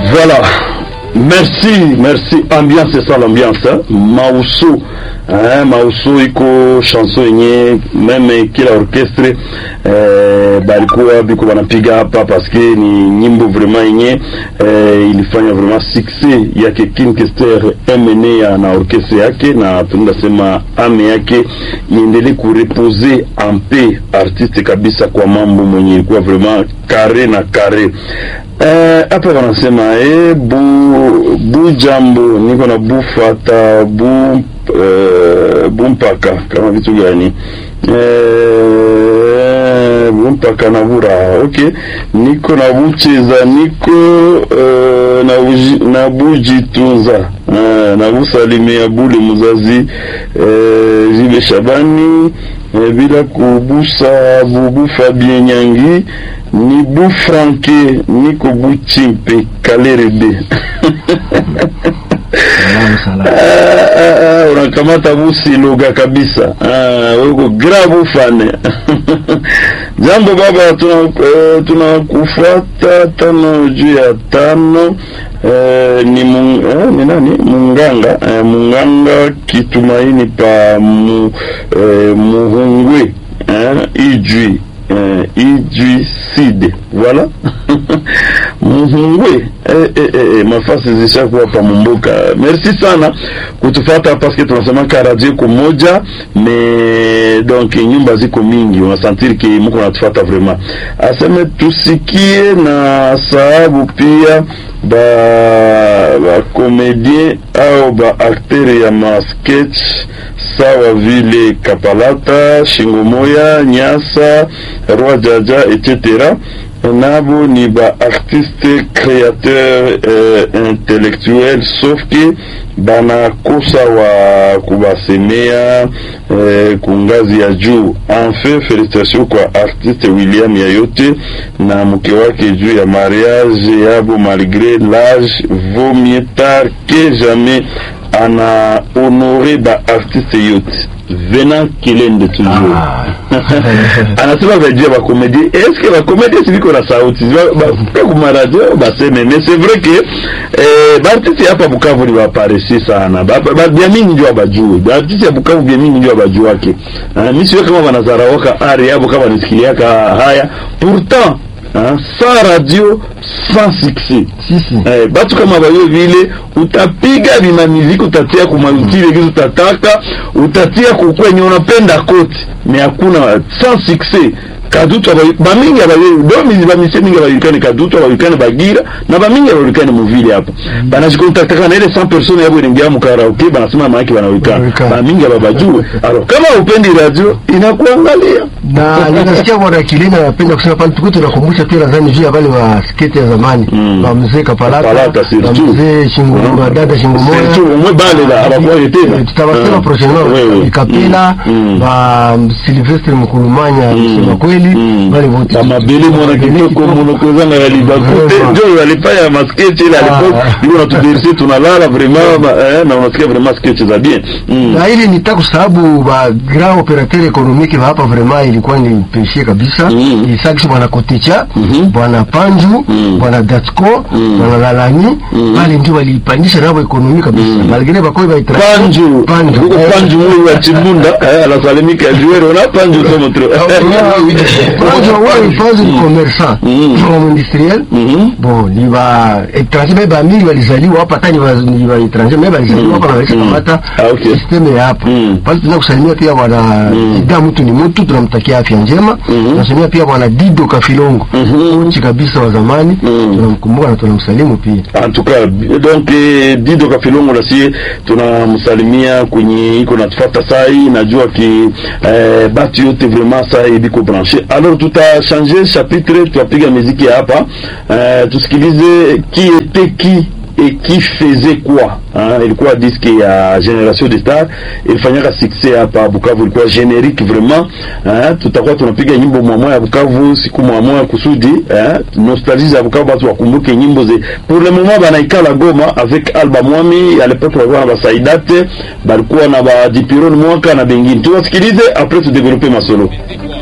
Voilà. Merci, merci. Ambiance, c'est ça l'ambiance. Hein? Mauso. Hein? Mauso iko chanson yenye meme kila orchestre eh, balikuwa biko wanapiga hapa paske ni nyimbo vraiment yenye eh, ilifanya vraiment succès yake King Kester MNA na orchestre yake, na tunaweza sema ame yake iendelee kurepose en paix artiste kabisa, kwa mambo mwenye ilikuwa vraiment kare na kare hapa eh, wanasema eh, bu, bu jambo niko na bu fata bu eh, bu mpaka kama vitu gani eh, bu mpaka na bura okay, niko na bucheza niko eh, na, uji, na bujitunza eh, na busalimia bule muzazi eh, Jibe Shabani eh, bila kubusa bubu Fabien Nyangi ni bu franke niko bu chimpe kalerebe unakamata busiluga kabisa weko grabu fane jambo baba tunakufuata tuna tano juu ya tano eh, ni, mung, eh, ni nani munganga eh, munganga kitumaini pa mu, eh, muhungwe eh, ijwi Uh, ijwiside voilà muhungwe eh, eh, eh, mafasi zishakuwa pa mumbuka. Merci sana kutufata paske tunasemaka radio kumoja me donc nyumba ziko mingi, unasantiri ki muko natufata vraiment. Aseme tusikie na sababu pia ba ba komedien au ba aktere ya masketch sawa vile Kapalata, Shingomoya, Nyasa, Roi Jaja etc. nabo ni ba artiste créateur euh, intellectuel sauf que banakosa wa kubasemea eh, kungazi ya juu. Enfin, felicitation kwa artiste William Yayote na mke wake juu ya mariage yabo, malgré l'âge vaut mieux tard que jamais ana honore ba artiste yote Venant Kilende toujours ah. anasema vajia bakomedie eske bakomedie siviko na sauti bafika kumaradio baseme mais c'est vrai que eh, baartiste hapa Bukavu ni baparesi sana bya mingi ndio abajue baartiste ya Bukavu bya mingi ndio abajuake uh, mi siwe kama banazaraoka ari yabo kama nisikiliaka haya pourtant Hein, sans radio sans succès si, si. Eh, batu kama bayo vile utapiga bima muziki utatia kumautile kitu utataka utatia kukwenye unapenda kote me hakuna sans succès kadutu bamingi domizi bamise mingi abajulikane kadutu abajulikane bagira na bamingi abajulikane muvile hapa banashikotakataka na ile 100 personnes yabo ilingia mukaraoke banasema maaki banajulikana bamingi ababajue alors kama upendi radio inakuangalia na ninasikia bwana Kilena anapenda kusema pale tuko tunakumbusha pia nadhani juu ya wale wa skate ya zamani Mm. wa mzee Kapalata Kapalata, na surtout. mzee Shingo dada Shingo Surtout, mwe bale la, abakuwaye tena. tutawasema Ah. prochainement Oui, oui. Ikapela Mm. ba Silvestre Mkulumanya kusema kweli Mm. wale wote kamabele mwana kitoko munokozanga yalibakute Vraiment. njo alifanya masketch ile Ah. alipo iko natudirisi tunalala vraiment ba- eh, na unasikia vraiment sketch za bien Mm. na ili nitaka sababu ba grand operateur économique ba hapa vraiment ilikuwa ni peshe kabisa Mm. isaki bwana Kotecha Mhm. bwana Panju Mm. bwana Datko Mm. bwana Lalani Mm. pale ndio walipandisha nabo ekonomi kabisa Mm. malgré bakoi ba panju Panju huko Eh, panju mwe wa chimunda eh, anasalimika juero na panju somo tro Panju wao Panju ni commerçant Mm. homme industriel Mhm. bon ni ba étranger mais ba mingi walizaliwa hapa hata ni ba ni ba étranger mais walizaliwa hapa na walisha Mm. kamata Ah, okay. system ya hapa Mm. pale tunataka kusalimia pia bwana Mm. Ida mtu ni mtu tunamtakia afya njema Mhm. tunasalimia pia bwana Dido Kafilongo Mhm. kochi kabisa wa zamani Mm. tunamkumbuka na tunamsalimu pia en tout cas donc eh, Dido Kafilongo nasie tunamsalimia kwenye iko natufuata sai najua ki eh, batu yote vraiment sai biko branché alors tutachange chapitre tutapiga muziki ya hapa eh, tusikilize qui était qui et qui faisait quoi hein? ilikuwa diske ya generation de star ilifanyaka succès hapa Bukavu, ilikuwa generique vraiment hein? tutakuwa tunapiga nyimbo mwamwa ya Bukavu siku mwamwa kusudi hein? nostalgie ya Bukavu, batu wakumbuke nyimbo ze pour le moment banaikala Goma avec Alba Mwami à l'époque walikuwa na basaidate balikuwa na ba Dipiron mwaka na bengine, tuwasikilize après tudevelope masolo